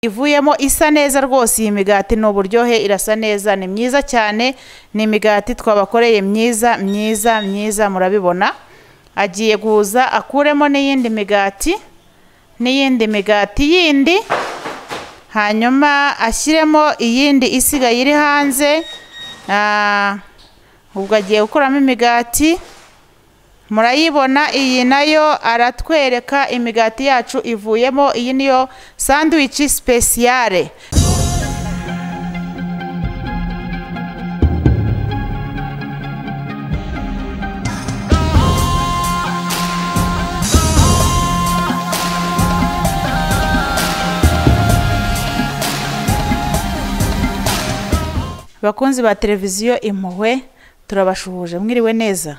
ivuyemo isa neza rwose iyi migati ni uburyohe irasa neza ni myiza cyane ni imigati twabakoreye myiza myiza myiza murabibona agiye guhuza akuremo n'iyindi migati n'iyindi migati yindi hanyuma ashyiremo iyindi isigaye iri hanze Ah, ubwo agiye gukuramo imigati murayibona iyi nayo aratwereka imigati yacu ivuyemo iyi niyo sanduwici sipesiyare bakunzi ba televiziyo impuhwe turabashuhuje mwiriwe neza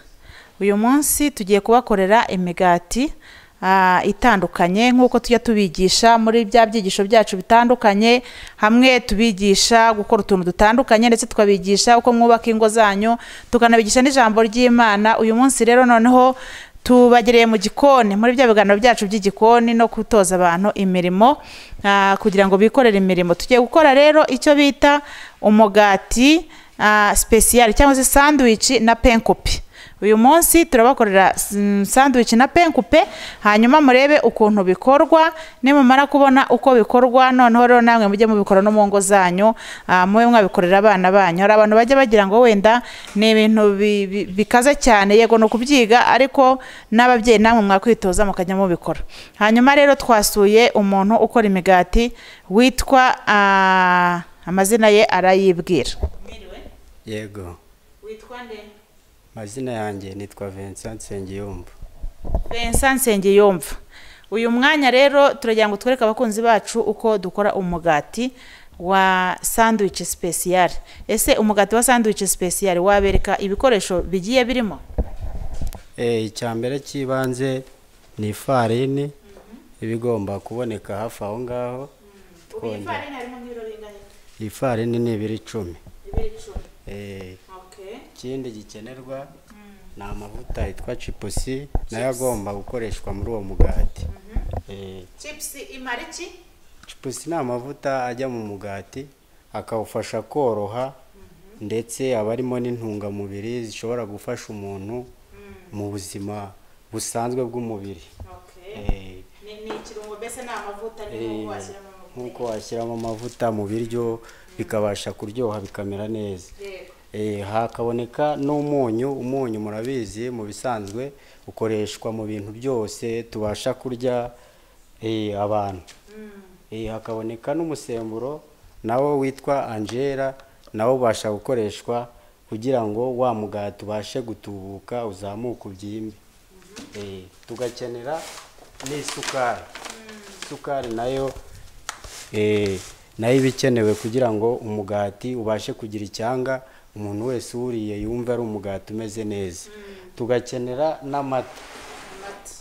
uyu munsi tugiye kubakorera imigati ah, itandukanye nk'uko tujya tubigisha muri bya byigisho byacu bitandukanye hamwe tubigisha gukora utuntu dutandukanye ndetse tukabigisha uko mwubaka ingo zanyu tukanabigisha n'ijambo ry'imana uyu munsi rero noneho tubagereye mu gikoni muri bya biganiro byacu by'igikoni no gutoza abantu imirimo ah, kugira ngo bikorere imirimo tugiye gukora rero icyo bita umugati ah, sipesiyali cyangwa se sanduwici na penkopi uyu munsi turabakorera mm, sandwich na penkupe hanyuma murebe ukuntu bikorwa nimumara kubona uko bikorwa noneho rero namwe mujye mubikora no mu ngo zanyu ah, mube mwabikorera abana banyu hari abantu bajya bagira ngo wenda ni ibintu bi- bi- bikaze cyane yego ni ukubyiga ariko n'ababyeyi namwe mwakwitoza mukajya mubikora hanyuma rero twasuye umuntu ukora imigati witwa ah, amazina ye arayibwira yego witwa nde amazina yanjye nitwa vincent nsengiyumva Vincent Nsengiyumva uyu mwanya rero turagira ngo twereke abakunzi bacu uko dukora umugati wa sandwich special ese umugati wa sandwich special wabereka ibikoresho bigiye birimo Eh, icya mbere cy'ibanze ni ifarini iba igomba kuboneka hafi aho ngaho Twongera. iyi farini ni ibiro icumi Eh, ikindi gikenerwa ni amavuta yitwa cipusi nayo agomba gukoreshwa muri uwo mugati Eh, cipusi ni amavuta ajya mu mugati akawufasha koroha ndetse aba arimo n'intungamubiri zishobora gufasha umuntu mu buzima busanzwe bw'umubiri Eh, eh, nk'uko washyiramo amavuta mu biryo bikabasha kuryoha bikamera neza Eh, hakaboneka n'umunyu umunyu murabizi mu bisanzwe ukoreshwa mu bintu byose tubasha kurya eh, abantu Eh, hakaboneka n'umusemburo nawo witwa angela nawo ubasha gukoreshwa kugira ngo wa mugati ubashe gutubuka uzamuke ubyimbe Eh, tugakenera n'isukari isukari nayo eh, nayo iba ikenewe kugira ngo umugati ubashe kugira icyanga umuntu wese uwuriye yumve ari umugati umeze neza tugakenera n'amata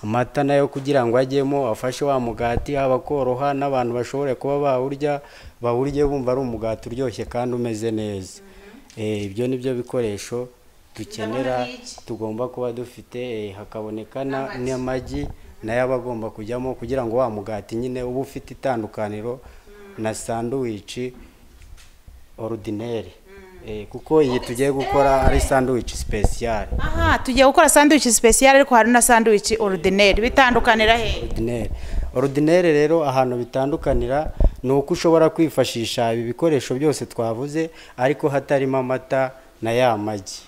amata nayo kugira ngo ajyemo afashe wa mugati haba koroha n'abantu bashobore kuba bawurya bawurye bumva ari umugati uryoshye kandi umeze neza Eh, ibyo ni byo bikoresho dukenera tugomba kuba dufite eh, hakaboneka na- n'amagi nayo aba agomba kujyamo kugira ngo wa mugati nyine uba ufite itandukaniro na sanduwici orudineri Eh, kuko iyi tugiye gukora ari sanduwici sipesiyare aha tugiye gukora sandwich special ariko hari na sandwich ordinaire bitandukanira he ordinaire ordinaire rero ahantu bitandukanira ni uko ushobora kwifashisha ibi bikoresho byose twavuze ariko hatarimo amata na ya magi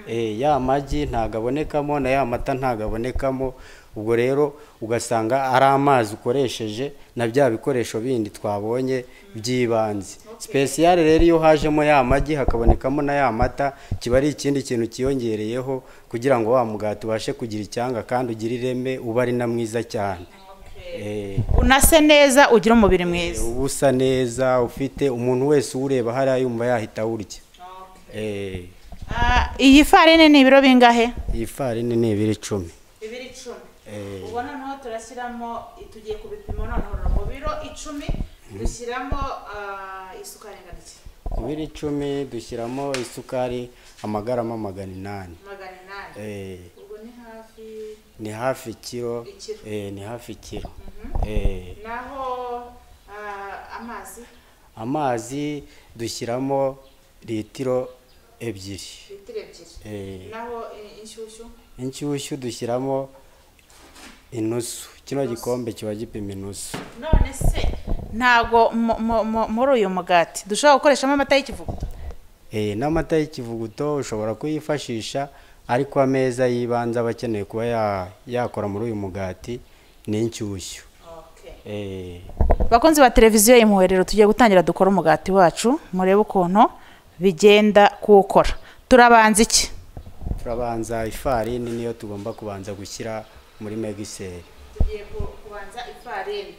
Eh, ya magi ntabwo abonekamo na ya mata ntabwo abonekamo ubwo rero ugasanga ari amazi ukoresheje na bya bikoresho bindi twabonye by'ibanze sipesiyare rero iyo hajemo ya magi hakabonekamo na ya mata kiba ari ikindi kintu kiyongereyeho kugira ngo wa mugati ubashe kugira icyanga kandi ugire ireme ube ari na mwiza cyane Eh, unase neza ugira umubiri mwiza uba usa neza ufite umuntu wese uwureba hariya yumva yahita awurya Eh, Ah, iyi farini ni ibiro bingahe iyi farini ni ibiro icumi bibiri icumi Eh, ubwo noneho turashyiramo tugiye kubipima noneho mu biro icumi dushyiramo ah, isukari ingana iki ku biro icumi dushyiramo isukari amagarama magana inani magana inani Eh, ubwo ni hafi ni hafi kiro Ikiro. eh, ni hafi kiro Eh, naho ah, amazi amazi dushyiramo litiro ebyiri litiro ebyiri Eh, naho eh, inshyushyu inshyushyu dushyiramo inusu kino gikombe kiba gipima inusu none se ntabwo mu- mu- mu- muri uyu mugati dushobora gukoreshamo amata y'ikivuguto Eh, n'amata y'ikivuguto ushobora kuyifashisha ariko ameza y'ibanze aba akeneye kuba ya- yakora muri uyu mugati ni inshyushyu Eh, bakunzi ba televiziyo impuhwe rero tugiye gutangira dukora umugati wacu murebe ukuntu bigenda kuwukora turabanza iki turabanza ifarini niyo tugomba kubanza gushyira muri megiseri tugiye kubanza ifarini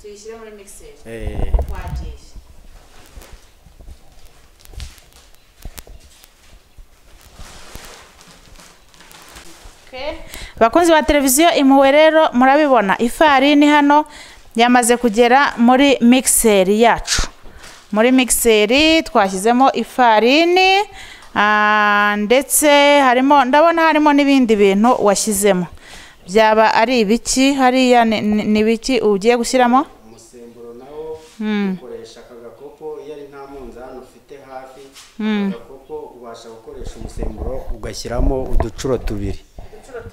tuyishyire muri migiseri Eh, wagiye bakunzi ba televiziyo impuhwe rero murabibona ifarini hano yamaze kugera muri migiseri yacu muri migiseri twashyizemo ifarini ah, ndetse harimo ndabona harimo n'ibindi bintu washyizemo byaba ari ibiki hariya ni- ni ni ibiki ugiye gushyiramo umusemburo nawo ukoresha aka gakopo iyo ari nta munzani ufite hafi aka gakopo ubasha gukoresha umusemburo ugashyiramo uducuro tubiri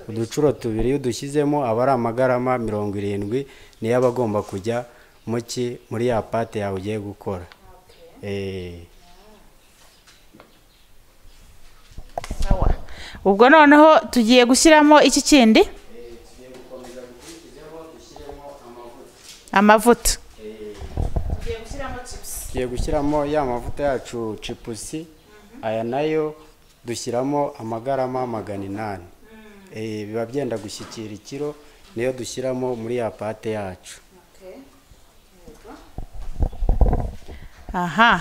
uducuro tubiri iyo udushyizemo aba ari amagarama mirongo irindwi niyo aba agomba kujya mu ki muri ya pate yawe ugiye gukora Eh, Sawa. ubwo noneho tugiye gushyiramo iki kindi amavuta tugiye gushyiramo chips tugiye gushyiramo ya mavuta yacu cipusi aya nayo dushyiramo amagarama magana inani Eh, biba byenda gushyikira ikiro niyo dushyiramo muri ya pate yacu aha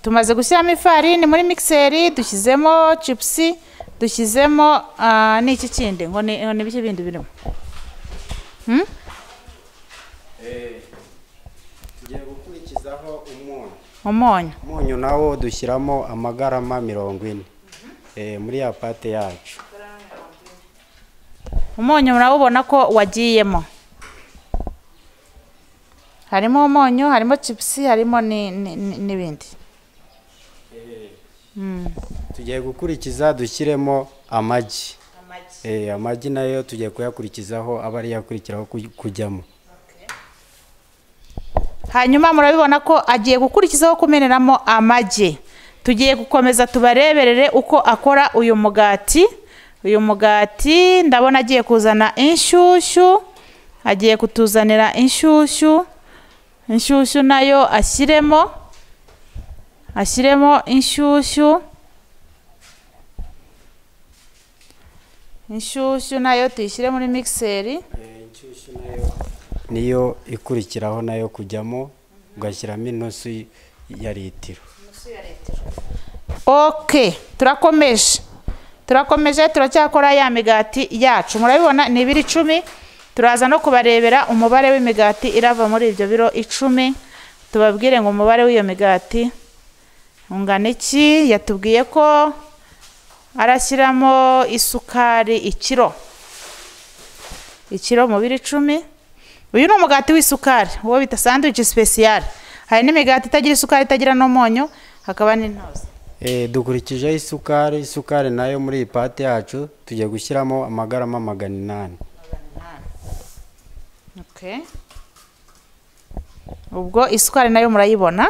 tumaze gushyiramo ifarini muri mixeri dushyizemo chipusi dushyizemo ah, n'iki kindi ngo ni ngo ni biki bindi birimo Hmm? tugiye gukurikizaho umunyu umunyu umunyu nawo dushyiramo amagarama mirongo ine Eh, muri ya pate yacu umunyu murabubona ko wagiyemo harimo umunyu harimo chipusi harimo ni- ni- ni- n'ibindi tugiye gukurikiza dushyiremo amagi Eh, amagi nayo tugiye kuyakurikizaho aba ariyo akurikiraho kuj- kujyamo hanyuma murabibona ko agiye gukurikizaho kumeneramo amagi tugiye gukomeza tubareberere uko akora uyu mugati uyu mugati ndabona agiye kuzana inshyushyu agiye kutuzanira inshyushyu inshyushyu nayo ashyiremo ashyiremo inshyushyu inshyushyu nayo tuyishyire muri migiseri niyo ikurikiraho nayo kujyamo ugashyiramo inusu y- ya litiro ok turakomeje turakomeje turacyakora ya migati yacu murabibona ni ibiro icumi turaza no kubarebera umubare w'imigati irava muri ibyo biro icumi tubabwire ngo umubare w'iyo migati ungana iki yatubwiye ko arashyiramo isukari ikiro ikiro mu biro icumi uyu ni umugati w'isukari uwo bita sandwich special hari n'imigati itagira isukari itagira n'umunyu hakaba n'intozi Eh, dukurikijeho isukari isukari nayo muri iyi pate yacu tugiye gushyiramo amagarama magana inani Okay. ubwo isukari nayo murayibona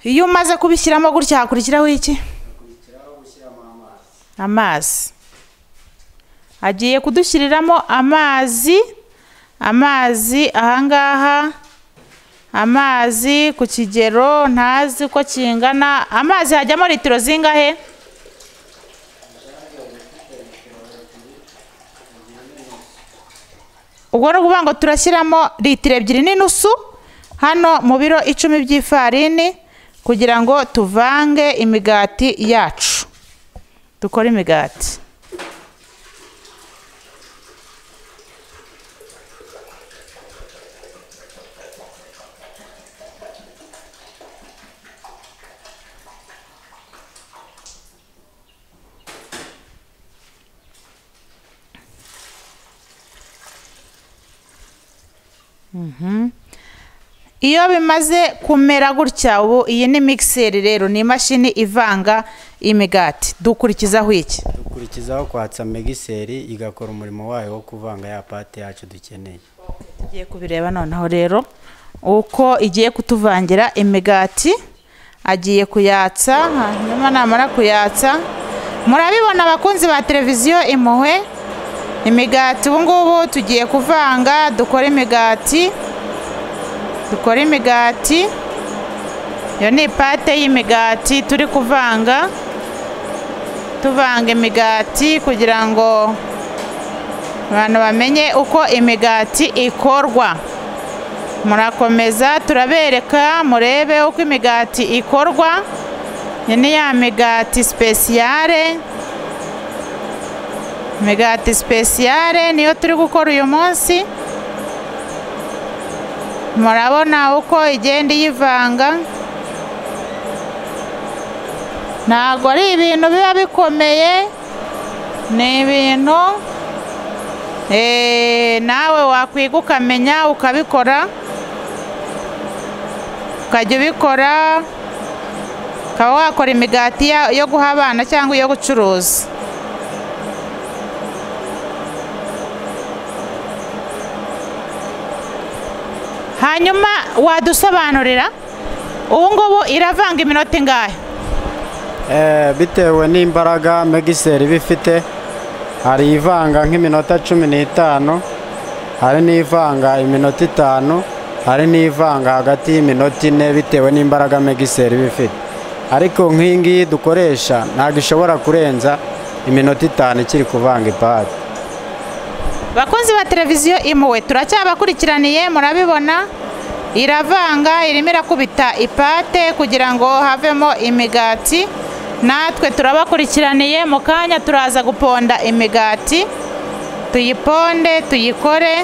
iyo umaze kubishyiramo gutya hakurikiraho iki amazi agiye kudushyiriramo amazi amazi ahangaha amazi ku kigero ntazi uko kingana amazi hajyamo litiro zingahe ubwo ni ukuvuga ngo turashyiramo litiro ebyiri n'inusu hano mu biro icumi by'ifarini kugira ngo tuvange imigati yacu dukore imigati iyo bimaze kumera gutya ubu iyi ni mikiseri rero ni imashini ivanga imigati dukurikizaho iki dukurikizaho kwatsa megiseri igakora umurimo wayo wo kuvanga ya pate yacu dukeneye tugiye kubireba noneho rero uko igiye kutuvangira imigati agiye kuyatsa hanyuma namara kuyatsa murabibona abakunzi ba televiziyo impuhwe imigati ubu ngubu tugiye kuvanga dukora imigati dukora imigati iyo ni ipate y'imigati turi kuvanga tuvanga imigati kugira ngo abantu bamenye uko imigati ikorwa murakomeza turabereka murebe uko imigati ikorwa iyi ni ya migati sipesiyare imigati sipesiyare niyo turi gukora uyu munsi murabona uko igenda iyivanga ntabwo ari ibintu biba bikomeye ni ibintu eh, nawe wakwiga ukamenya ukabikora ukajya ubikora ukaba wakora imigati ya- yo guha abana cyangwa iyo gucuruza hanyuma wadusobanurira ubu ngubu iravanga iminota ingahe Eh, bitewe n'imbaraga megiseri iba ifite hari ivanga nk'iminota cumi n'itanu hari n'ivanga iminota itanu hari n'ivanga hagati y'iminota ine bitewe n'imbaraga megiseri iba ifite ariko nk'iyi ngiyi dukoresha ntabwo ishobora kurenza iminota itanu ikiri kuvanga ipadi bakozi ba televiziyo impuhwe turacyabakurikiraniye murabibona iravanga irimo irakubita ipate kugira ngo havemo imigati natwe turabakurikiraniye mu kanya turaza guponda imigati tuyiponde tuyikore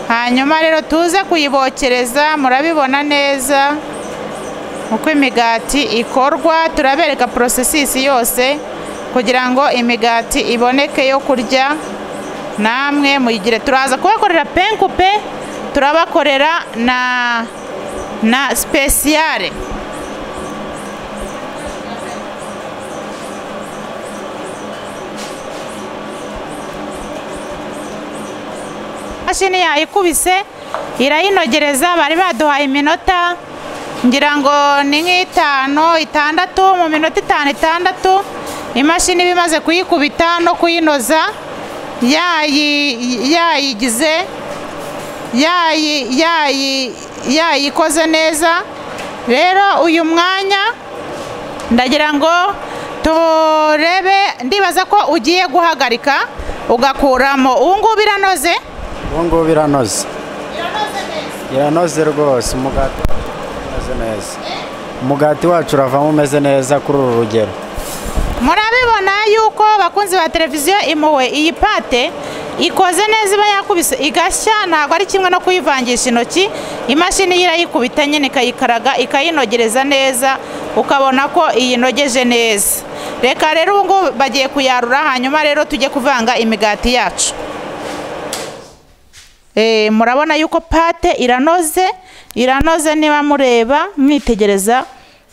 hanyuma rero tuze kuyibokereza murabibona neza uko imigati ikorwa turabereka porosesisi yose kugira ngo imigati iboneke yo kurya namwe muyigire turaza kubakorera penkupe turabakorera na na sipesiyare imashini yayikubise irayinogereza bari baduhaye iminota ngira ngo ni nk'itanu itandatu mu minota itanu itandatu imashini iba imaze kuyikubita no kuyinoza yayi- yayigize yayi- yayi- yayikoze neza rero uyu mwanya ndagira ngo turebe ndibaza ko ugiye guhagarika ugakuramo ubu ngubu iranoze ubu ngubu biranoze iranoze rwose umugati umeze neza umugati wacu uravamo umeze neza kuri uru rugero murabibona yuko abakunzi ba televiziyo impuhwe iyi pate ikoze neza iba yakubise igashya ntabwo ari kimwe no kuyivangisha intoki imashini yo irayikubita nyine ikayikaraga ikayinogereza neza ukabona ko iyinogeje neza reka rero ubu ngubu bagiye kuyarura hanyuma rero tujye kuvanga imigati yacu Eh, murabona yuko pate iranoze iranoze niba mureba mwitegereza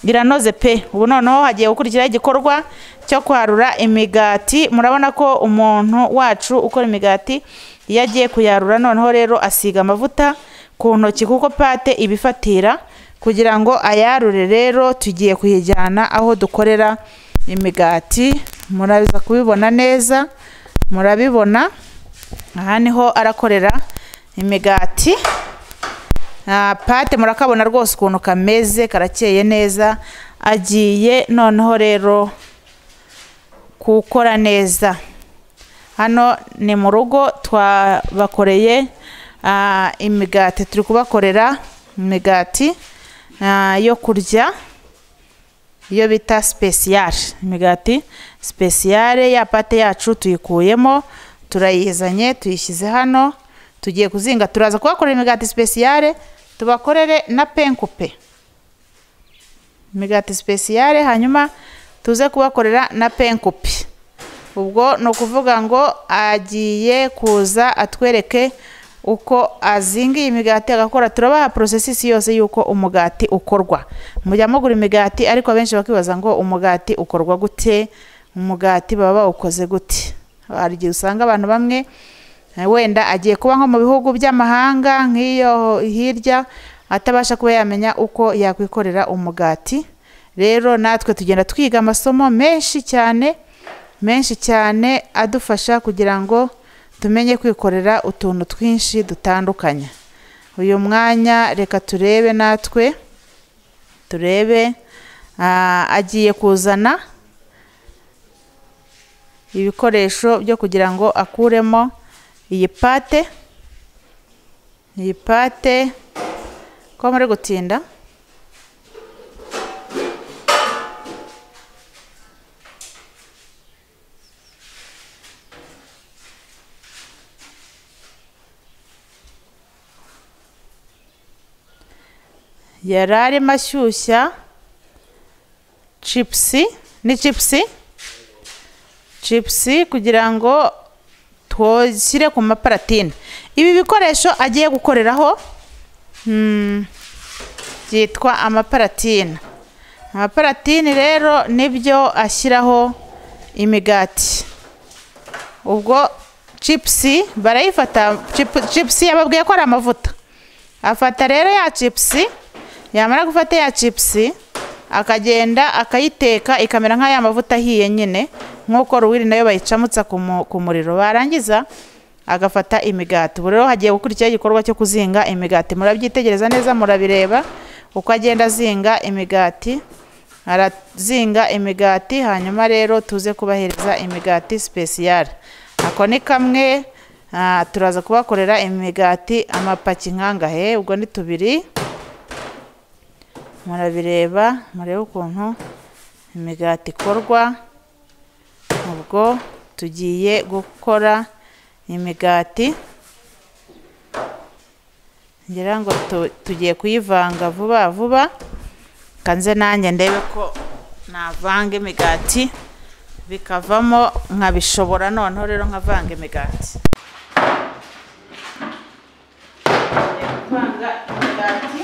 iranoze pe ubu noneho hagiye gukurikiraho igikorwa cyo kwarura imigati murabona ko umuntu wacu ukora imigati iyo agiye kuyarura noneho rero asiga amavuta ku ntoki kuko pate ibifatira kugira ngo ayarure rero tugiye kuyijyana aho dukorera imigati muraza kubibona neza murabibona aha niho arakorera imigati Ah, pate murakabona rwose ukuntu kameze karakeye neza agiye noneho rero gukora neza hano ni mu rugo twabakoreye ah, imigati turi kubakorera imigati ah, yo kurya iyo bita sipesiyare imigati sipesiyare ya pate yacu tuyikuyemo turayizanye tuyishyize hano tugiye kuzinga turaza kubakorera imigati sipesiyare tubakorere na penkupe imigati sipesiyare hanyuma tuze kubakorera na penkupi ubwo ni ukuvuga ngo agiye kuza atwereke uko azinga iyi migati agakora turabaha porosesisi yose y'uko umugati ukorwa mujya mugura imigati ariko abenshi bakibaza ngo umugati ukorwa gute umugati baba bawukoze gute hari igihe usanga abantu bamwe eh, wenda agiye kuba nko mu bihugu by'amahanga nk'iyo hirya atabasha kuba yamenya uko yakwikorera umugati rero natwe tugenda twiga amasomo menshi cyane menshi cyane adufasha kugira ngo tumenye kwikorera utuntu twinshi dutandukanye uyu mwanya reka turebe natwe turebe ah, agiye kuzana ibikoresho byo kugira ngo akuremo iyi pate iyi pate ko muri gutinda yari arimo ashyushya cipusi ni cipusi cipusi kugira ngo twoshyire ku maparatine ibi bikoresho agiye gukoreraho hmm, byitwa amaparatine amaparatine rero nibyo ashyiraho imigati ubwo cipusi barayifata cipu- cipusi yababwiye ko ari amavuta afata rero ya cipusi yamara gufata ya cipusi akagenda akayiteka ikamera nk'aya mavuta ahiye nyine nk'uko ruwiri nayo bayicamutsa ku mu- ku muriro barangiza agafata imigati ubu rero hagiye gukurikiraho igikorwa cyo kuzinga imigati murabyitegereza neza murabireba uko agenda azinga imigati arazinga imigati hanyuma rero tuze kubahereza imigati sipesiyare ako ni kamwe ah, turaza kubakorera imigati amapaki nkangahe ubwo ni tubiri murabireba murebe ukuntu imigati ikorwa ubwo tugiye gukora imigati ngira ngo tu- tugiye kuyivanga vuba vuba kanze nanjye ndebe ko navanga imigati bikavamo nkabishobora noneho rero nkavanga imigati Ngiye kuvanga imigati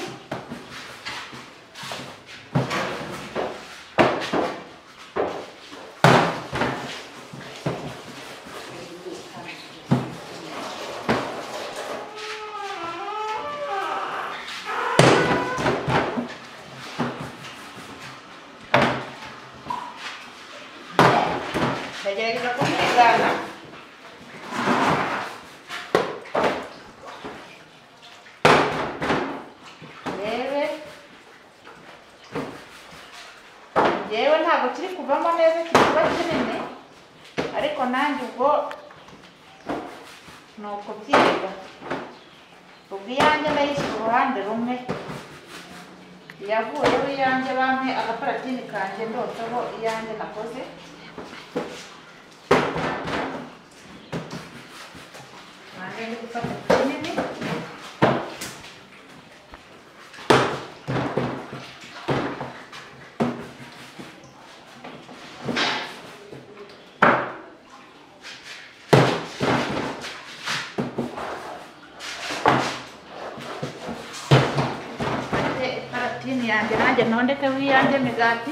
ndagerageza kumwigana rebe ngewe ntabwo kiri kuvamo neza kiba kinini ariko nanjye ubwo ni ukubyiga ubwo iyanjye ndayishyira uruhande rumwe iyavuyeho iyanjye bampe agaparatini kanjye ndotaho iyanjye nakoze nanjye ndi gufata kinini mfate iparatini yanjye nanjye ntondekeho iyanjye migati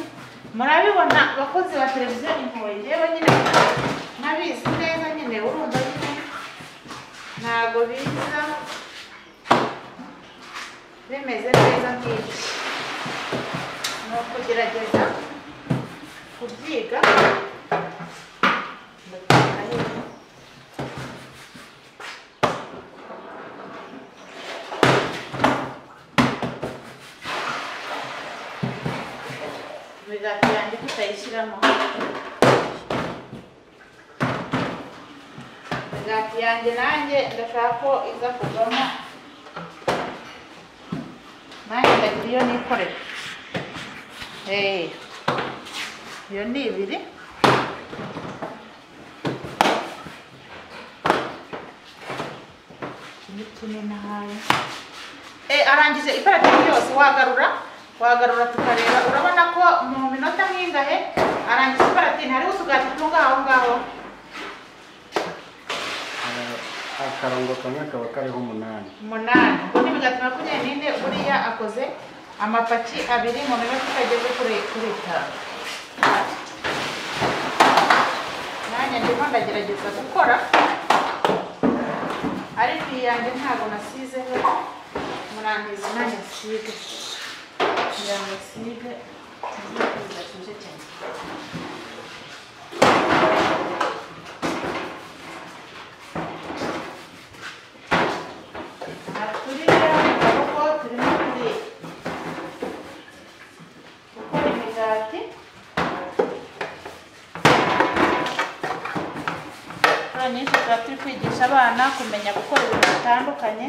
murabibona abakozi ba televiziyo impuhwe yewe nyine ntabizi neza nyine urumva nyine ntabwo biza bimeze neza nk'ibyo ni ukugerageza kubyiga ndabyiga nyine. imigati yanjye tutayishyiramo imigati yanjye nanjye ndashaka ko iza kuvamo nanjye ndagira iyo nikorera Eh, iyo ni ibiri Iki ni kinini ahari Eh, arangije iparateri yose wagarura wagarura tukareba urabona ko mu minota nk'ingahe arangije iparateri hariho utugati tunga aho ngaho akarongo kamwe kaba kariho umunani umunani ubwo ni imigati makumyabiri n'ine buriya akoze amapaki abiri mu minota itageze kuri kuri itanu nanjye ndimo ndagerageza gukora ariko iyi yanjye ntabwo nasizeho murangiza nanjye nsige kugira ngo nsige ntibashyushye cyane Aha turiya maboko turimo turi gukora imigati inshuro nyinshi tuba turi kwigisha abana kumenya gukora ibintu bitandukanye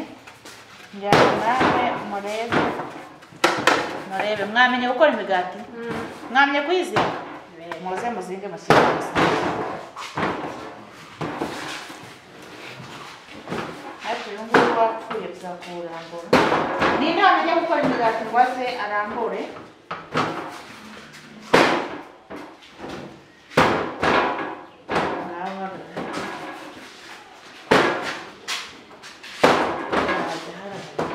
kugira ngo namwe murebe murebe mwamenye gukora imigati mwamenye kuyizinga muze muzinge mushyire hasi ariko uyu nguyu wapfuye bizakurambura ni inama yo gukora imigati ngo aze arambure ngaho barora. Hajya harabura.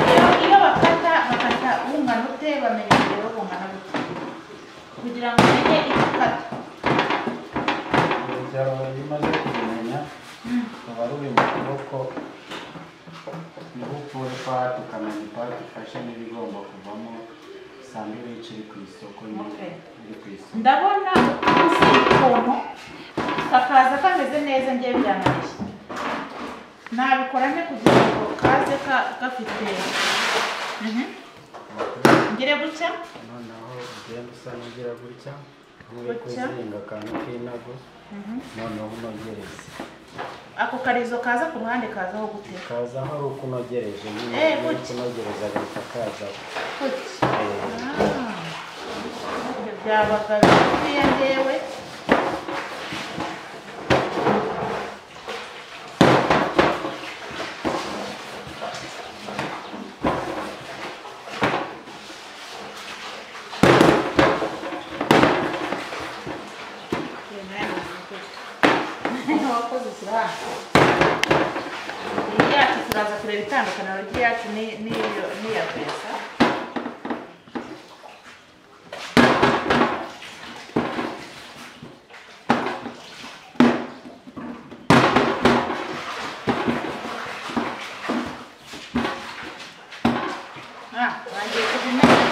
Iyo- iyo bakata bakata bungana ute bamenya urugero bungana gute kugira ngo umenye icyo ukata urugero iyo umaze kubimenya ruba ruri mu kuboko niho ukura ipati ukamenya ipati ifashe n'ibigomba kuvamo usanga iyo wica iri ku isoko nyine Okay. iri ku isoko ndabona umunsi ukuntu kakaza kameze neza ngiye biranarishye nabikora nte kugira ngo kaze ka- gafite Mhm. ngire gutya noneho ugenda usa n'ugira gutya nk'uri Gutya. kuzinga akantu k'inago noneho unogereze ako karizo kaza ku ruhande kazaho gute kaza aho ari uko unogereje nyine Eh, iyo uri gutya. kunogereza agahita kazaho gutya Eh, Ah. ibyo byabaga bigufiya ndewe wakoze ikiraha iyi yacu turaza kureba itandukaniro ry'iyacu ni- n'iyo- n'iya pesa Ah, bagiye kubimenya.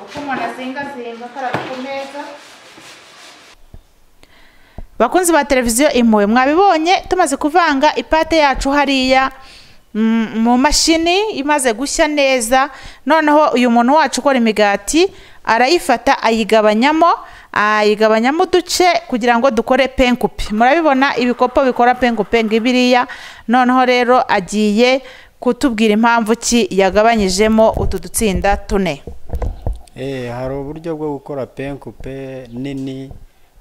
Uko umuntu azingazinga akaraga ku meza bakunzi ba televiziyo impuhwe mwabibonye tumaze kuvanga ipate yacu hariya mm, mu mashini imaze gushya neza noneho uyu muntu wacu ukora imigati arayifata ayigabanyamo ayigabanyamo uduce kugira ngo dukore penkupe murabibona ibikopo bikora penkupe ngibiriya noneho rero agiye kutubwira impamvu ki yagabanyijemo utu dutsinda tune Eh, hari uburyo bwo gukora penkupe nini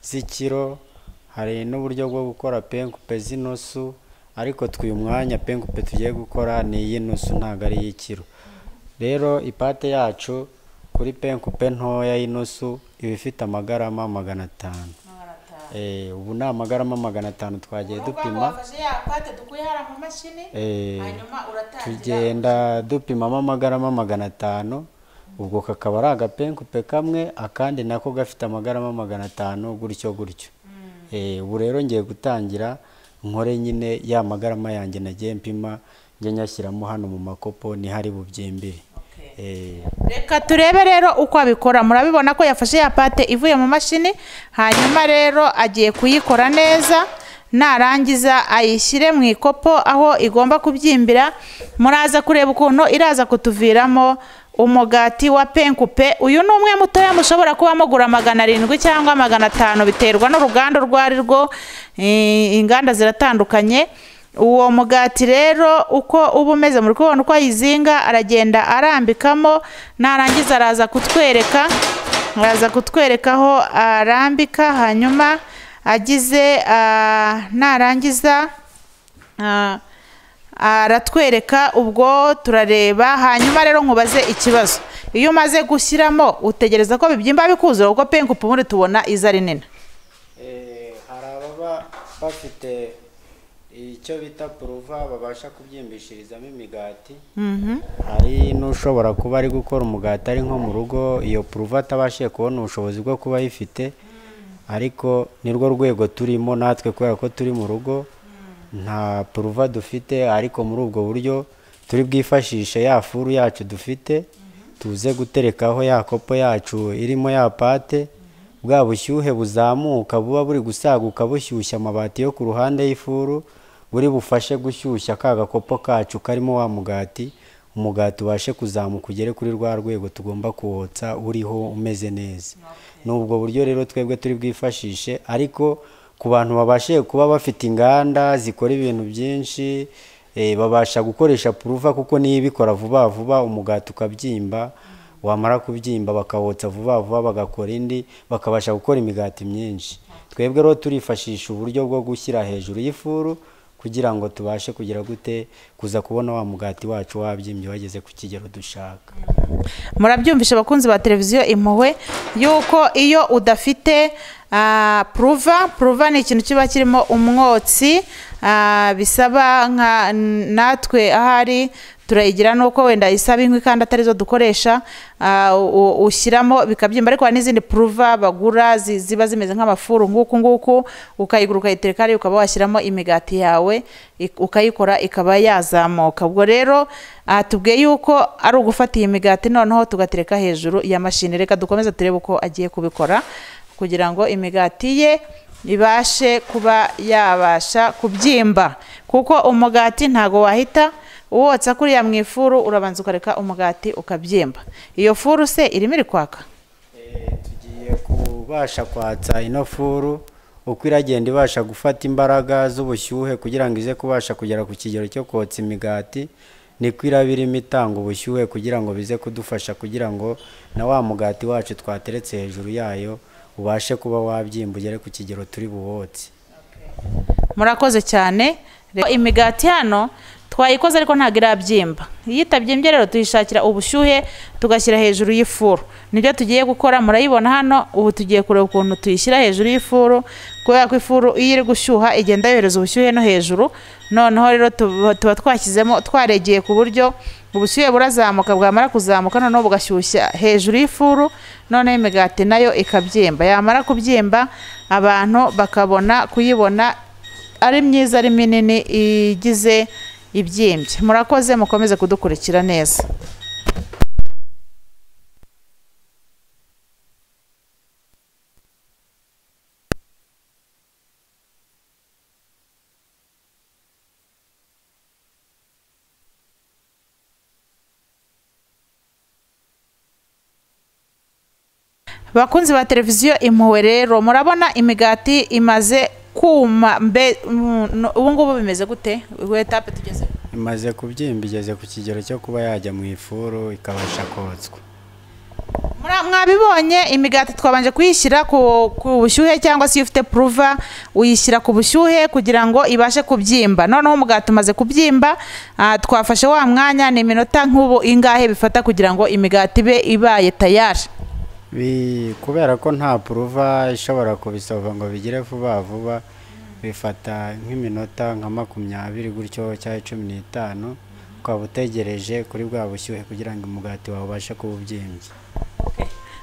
z'ikiro hari n'uburyo bwo gukora penkupe z'inusu ariko twuyu mwanya penkupe tugiye gukora ni iy'inusu ntabwo ari iy'ikiro rero ipate yacu kuri penkupe ntoya y'inusu iba ifite amagarama magana atanu Eh, ubu ni amagarama magana atanu twagiye dupima Eh, tugenda dupimamo amagarama magana atanu ubwo kakaba ari agapenkupe kamwe akandi nako gafite amagarama magana atanu gutyo gutyo Eh, ubu rero ngiye gutangira nkore nyine ya magarama yanjye nagiye mpima njye nyashyiramo hano mu makopo niho ari bubyimbire Eh, reka turebe rero uko abikora murabibona ko yafashe ya pate ivuye mu mashini hanyuma rero agiye kuyikora neza narangiza ayishyire mu ikopo aho igomba kubyimbira muraza kureba ukuntu iraza kutuviramo umugati wa penkupe uyu ni umwe mutoya mushobora kuba mugura magana arindwi cyangwa magana atanu biterwa n'uruganda urwo ari rwo Eh, inganda ziratandukanye uwo mugati rero uko uba umeze muri kubona uko ayizinga aragenda arambikamo narangiza araza kutwereka araza kutwereka aho arambika hanyuma agize ah, narangiza ah, aratwereka ubwo turareba hanyuma rero nkubaze ikibazo iyo umaze gushyiramo utegereza ko bibyimba bikuzura kuko pengu ubundi tubona iza ari nini Eh, hari ababa bafite icyo bita puruva babasha kubyimbishirizamo imigati hari n'ushobora kuba ari gukora umugati ari nko mu rugo iyo puruva atabashije kubona ubushobozi bwo kuba ayifite ariko nirwo rwego turimo natwe kubera ko turi mu rugo nta puruva dufite ariko muri ubwo buryo turi bwifashishe ya furu yacu dufite tuze guterekaho ya kopo yacu irimo ya pate bwa bushyuhe buzamuka buba buri gusaguka bushyushya amabati yo ku ruhande y'ifuru buri bufashe gushyushya ka gakopo kacu karimo wa mugati umugati ubashe kuzamuka ugere kuri rwa rwego tugomba kuwotsa uriho umeze neza ni ubwo buryo rero twebwe turi bwifashishe ariko ku bantu babashije kuba bafite inganda zikora ibintu byinshi eh, babasha gukoresha puruva kuko niyo ibikora vuba vuba umugati ukabyimba wamara kubyimba bakawotsa vuba vuba bagakora indi bakabasha gukora imigati myinshi twebwe rero turifashisha uburyo bwo gushyira hejuru y'ifuru kugira ngo tubashe kugira gute kuza kubona wa mugati wacu wabyimbye wageze ku kigero dushaka murabyumvisha abakunzi ba televiziyo impuhwe yuko iyo udafite ah, puruva puruva ni ikintu kiba kirimo umwotsi ah, bisaba nka n- natwe ahari turayigira nuko wenda isaba inkwi kandi atarizo dukoresha ah, u- u- ushyiramo bikabyimba ariko hari n'izindi puruva bagura zi- ziba zimeze nk'amafuru nguku nguku ukayigura ukayitereka hariya ukaba washyiramo imigati yawe ik- ukayikora ikaba yazamuka ubwo rero aha tubwiye yuko ari ugufata iyi migati noneho tugatereka hejuru ya mashini reka dukomeze turebe uko agiye kubikora kugira ngo imigati ye ibashe kuba yabasha kubyimba kuko umugati ntago wahita uwotsa kuriya mu ifuru urabanza ukareka umugati ukabyimba iyo furu se irimo iri kwaka Eh, tugiye kubasha kwatsa ino furu uko iragenda ibasha gufata imbaraga z'ubushyuhe kugira ngo ize kubasha kugera ku kigero cyo kotsa imigati niko iraba irimo itanga ubushyuhe kugira ngo bize kudufasha kugira ngo na wa mugati wacu twateretse hejuru yayo ubashe kuba wabyimba ugere ku kigero turi buwotse murakoze cyane Reka- imigati hano twayikoze ariko ntabwo irabyimba iyo itabyimbye rero tuyishakira ubushyuhe tugashyira hejuru y'ifuru nibyo tugiye gukora murayibona hano ubu tugiye kureba ukuntu tuyishyira hejuru y'ifuru kubera ko ifuru iyo iri gushyuha igenda yohereza ubushyuhe no hejuru noneho rero tuba tuba twashyizemo twaregeye ku buryo ubushyuhe burazamuka bwamara kuzamuka noneho bugashyushya hejuru y'ifuru noneho imigati nayo ikabyimba yamara kubyimba abantu bakabona kuyibona ari myiza ari minini igize ibyimbye murakoze mukomeze kudukurikira neza bakunzi ba televiziyo impuhwe rero murabona imigati imaze kuma mbe mm, no- ubu ngubu bimeze gute etape tugeze imaze kubyimba igeze ku kigero cyo kuba yajya mu ifuru ikabasha kotswa Mura- mwabibonye imigati twabanje kuyishyira ku, ku bushyuhe cyangwa se iyo ufite puruva uyishyira ku bushyuhe kugira ngo ibashe kubyimba noneho umugati umaze kubyimba ah, twafashe wa mwanya ni iminota nk'ubu ingahe bifata kugira ngo imigati ibe ibaye tayari Bi- kubera ko nta puruva ishobora kubisova ngo bigire vuba vuba bifata nk'iminota nka makumyabiri gutyo cyangwa cumi n'itanu ukaba utegereje kuri bwa bushyuhe kugira ngo umugati wawe ubashe kuba ubyimbye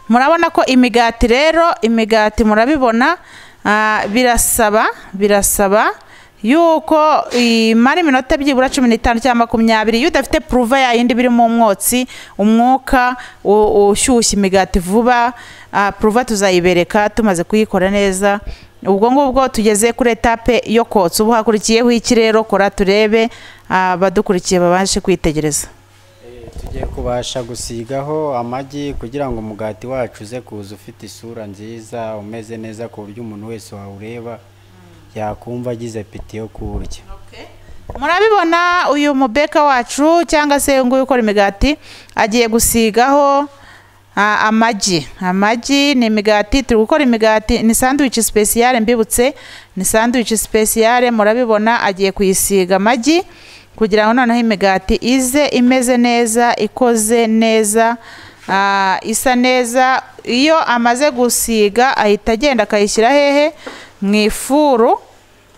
murabona ko imigati rero imigati murabibona ah, birasaba birasaba yuko imara iminota byibura cumi n'itanu cyangwa makumyabiri iyo udafite puruva yayindi birimo umwotsi umwuka u- ushyushya imigati vuba ah, puruva tuzayibereka tumaze kuyikora neza ubwo ngubwo tugeze kuri etape yo kotsa ubu hakurikiyeho iki rero kora turebe abadukurikiye babashe kwitegereza tugiye kubasha gusigaho amagi kugira ngo umugati wacu uze kuza ufite isura nziza umeze neza ku buryo umuntu wese wawureba yakumva agize piti yo kuwurya murabibona uyu mubeka wacu cyangwa se uyu nguyu ukora imigati agiye gusigaho ah, amagi amagi ni imigati turi gukora imigati ni sanduwici sipesiyare mbibutse ni sanduwici sipesiyare murabibona agiye kuyisiga amagi kugira ngo noneho imigati ize imeze neza ikoze neza ah, isa neza iyo amaze gusiga ahita agenda akayishyira hehe mu ifuru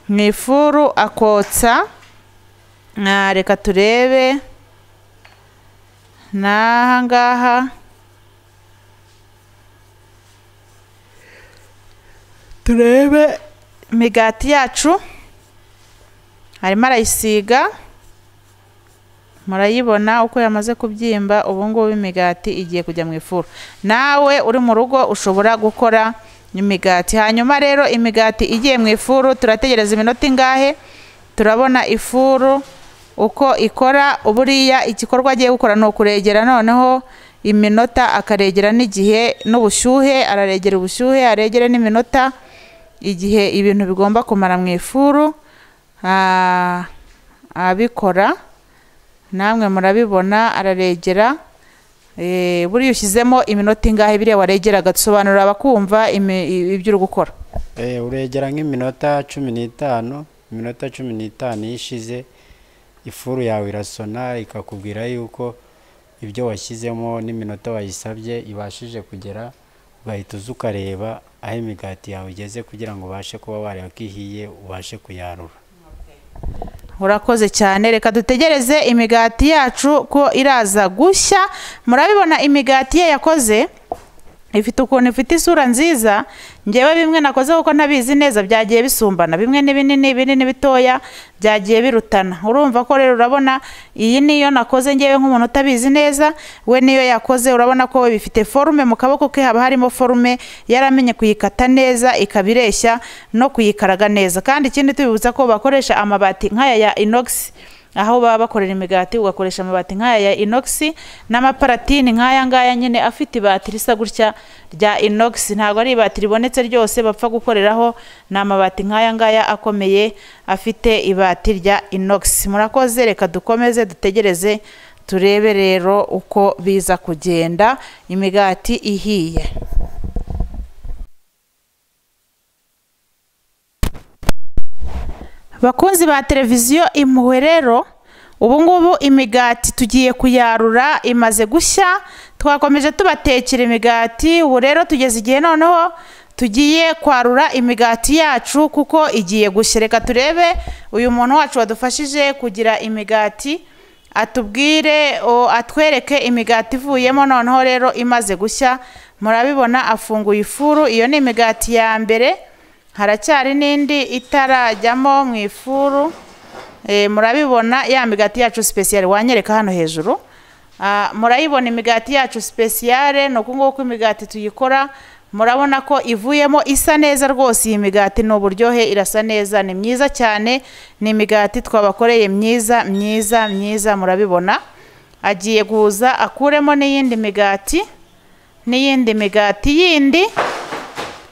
mu ifuru akotsa Ah, reka turebe ni aha ngaha turebe imigati yacu arimo arayisiga murayibona uko yamaze kubyimba ubu ngubu imigati igiye kujya mu ifuru nawe uri mu rugo ushobora gukora imigati hanyuma rero imigati igiye mu ifuru turategereza iminota ingahe turabona ifuru uko ikora buriya igikorwa agiye gukora ni ukuregera noneho iminota akaregera n'igihe n'ubushyuhe araregera ubushyuhe aregere n'iminota igihe ibintu bigomba kumara mu ifuru ah, abikora namwe murabibona araregera Eh, buriya ushyizemo iminota ingahe biriya waregeraga dusobanurira abakumva imi- i- ibyo uri gukora Eh, uregera nk'iminota cumi n'itanu iminota cumi n'itanu iyo ishize ifuru yawe irasona ikakubwira yuko ibyo washyizemo n'iminota wayisabye ibashije kugera ugahita uza ukareba aho imigati yawe igeze kugira ngo ubashe kuba wareba ko ihiye ubashe kuyarura urakoze cyane reka dutegereze imigati yacu ko iraza gushya murabibona imigati ye yakoze ifite ukuntu ifite isura nziza ngewe bimwe nakoze kuko ntabizi neza byagiye bisumbana bimwe ni binini binini bitoya byagiye birutana urumva ko rero urabona iyi niyo nakoze ngewe nk'umuntu utabizi neza we niyo yakoze urabona ko we bifite forume mu kaboko ke haba harimo forume yaramenye kuyikata neza ikaba ireshya no kuyikaraga neza kandi ikindi tubibutsa ko bakoresha amabati nk'aya ya inogisi aho baba bakorera imigati ugakoresha amabati nk'aya ya inogisi n'amaparatini nk'aya ngaya nyine afite ibati risa gutya rya inogisi ntabwo ari ibati ribonetse ryose bapfa gukoreraho ni amabati nk'aya ngaya akomeye afite ibati rya inogisi murakoze reka dukomeze dutegereze turebe rero uko biza kugenda imigati ihiye bakunzi ba televiziyo impuhwe rero ubu ngubu imigati tugiye kuyarura imaze gushya twakomeje tubatekera imigati ubu rero tugeze igihe noneho tugiye kwarura imigati yacu kuko igiye gushya reka turebe uyu muntu wacu wadufashije kugira imigati atubwire o, atwereke imigati ivuyemo noneho rero imaze gushya murabibona afunguye ifuru iyo ni imigati ya mbere haracyari n'indi itarajyamo mu ifuru Eh, murabibona ya migati yacu sipesiyare wanyereka hano hejuru Ah, murayibona imigati yacu sipesiyare ni uku nguku imigati tuyikora murabona ko ivuyemo isa neza rwose iyi migati ni uburyohe irasa neza ni myiza cyane ni imigati twabakoreye myiza myiza myiza murabibona agiye guhuza akuremo n'iyindi migati n'iyindi migati yindi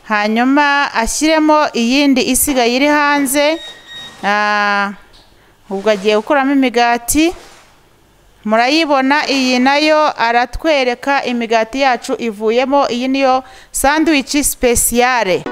hanyuma ashyiremo iyindi isigaye iri hanze Ah, ubwo agiye gukuramo imigati murayibona iyi nayo aratwereka imigati yacu ivuyemo iyi niyo sanduwici sipesiyare